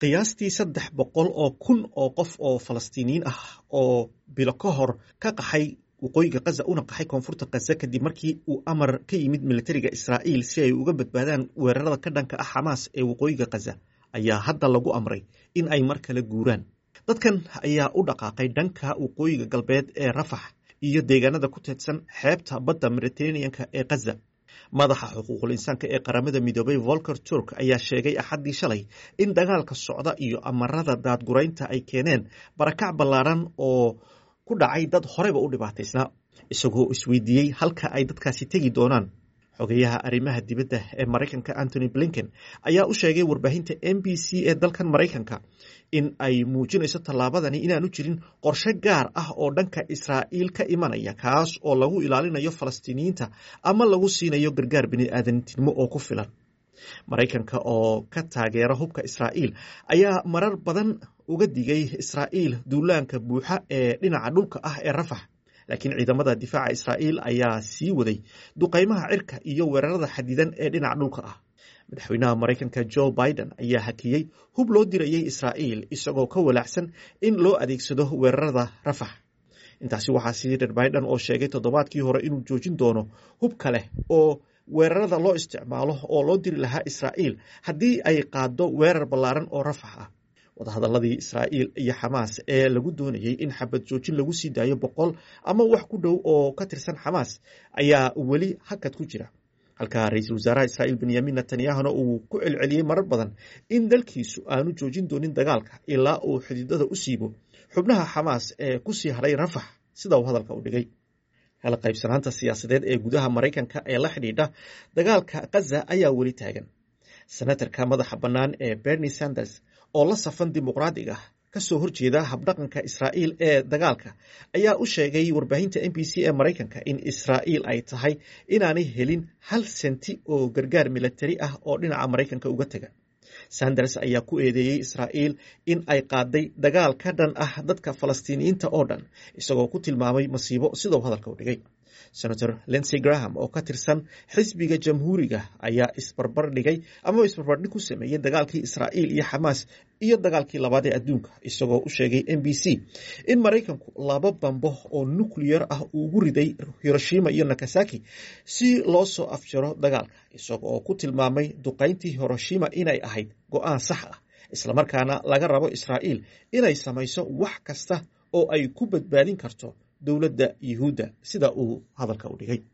qiyaastii saddex boqol oo kun oo qof oo falastiiniyiin ah oo bilo ka hor ka qaxay waqooyiga kaza una qaxay koonfurta kaza kadib markii uu amar ka yimid militariga israa'iil si ay uga badbaadaan weerarada ka dhanka ah xamaas ee waqooyiga kaza ayaa hadda lagu amray in ay mar kale guuraan dadkan ayaa u dhaqaaqay dhanka waqooyiga galbeed ee rafax iyo deegaanada ku teedsan xeebta badda mediteraneanka ee kaza madaxa xuquuqul insaanka ee qaramada midoobay volker turk ayaa sheegay axaddii shalay in dagaalka socda iyo amarada daadguraynta ay keeneen barakac ballaaran oo ku dhacay dad horeba u dhibaataysnaa isagoo isweydiiyey halka ay dadkaasi tegi doonaan xogeyaha arrimaha dibadda ee maraykanka antony blinken ayaa u sheegay warbaahinta m b c ee dalkan maraykanka in ay muujinayso tallaabadani inaanu jirin qorshe gaar ah oo dhanka israa'iil ka imanaya kaas oo lagu ilaalinayo falastiiniyiinta ama lagu siinayo gargaar bini'aadantinimo oo ku filan maraykanka oo ka taageera hubka israa'iil ayaa marar badan uga digay israa'iil duulaanka buuxa ee dhinaca dhulka ah ee rafax laakiin ciidamada difaaca israa'iil ayaa sii waday duqaymaha cirka iyo weerarada xadidan ee dhinaca dhulka ah madaxweynaha maraykanka joe biden ayaa hakiyey hub loo dirayay israa'iil isagoo ka walaacsan in loo adeegsado weerarada rafax intaasi waxaa sii dher biden oo sheegay toddobaadkii hore inuu joojin doono hub kale oo weerarada loo isticmaalo oo loo diri lahaa israa'iil haddii ay qaado weerar ballaaran oo rafax ah wadahadaladii israa'iil iyo xamaas ee lagu doonayey in xabad joojin lagu sii daayo boqol ama wax ku dhow oo ka tirsan xamaas ayaa weli hakad ku jira halka ra-iisul wasaaraha israa'iil benyamin netanyahuna uu ku celceliyey marar badan in dalkiisu aanu joojin doonin dagaalka ilaa uu xididada u siibo xubnaha xamaas ee kusii hadhay rafax sida uu hadalka u dhigay kala qaybsanaanta siyaasadeed ee gudaha maraykanka ee la xidhiidha dagaalka kaza ayaa weli taagan senatarka madaxa bannaan ee bernie sanders oo la safan dimuqraadiga kasoo horjeeda habdhaqanka israa'iil ee dagaalka ayaa u sheegay warbaahinta m b c ee maraykanka in israa'iil ay tahay inaanay helin hal senti oo gargaar milatari ah oo dhinaca maraykanka uga taga sanders ayaa ku eedeeyey israa'iil in ay qaaday dagaal ka dhan ah dadka falastiiniyiinta oo dhan isagoo ku tilmaamay masiibo sidau hadalka u dhigay senator lensey graham oo ka tirsan xisbiga jamhuuriga ayaa isbarbar dhigay ama isbarbardhig ku sameeyey dagaalkii israa'iil iyo xamaas iyo dagaalkii labaad ee adduunka isagoo u sheegay m b c in maraykanku laba bambo oo nuclear ah uu ugu riday hiroshima iyo nakasaki si loo soo afjaro dagaalka isagoo ku tilmaamay duqayntii hiroshima inay ahayd go-aan sax ah islamarkaana laga rabo israa'iil inay samayso wax kasta oo ay ku badbaadin karto dowladda yuhuudda sida uu hadalka u dhigay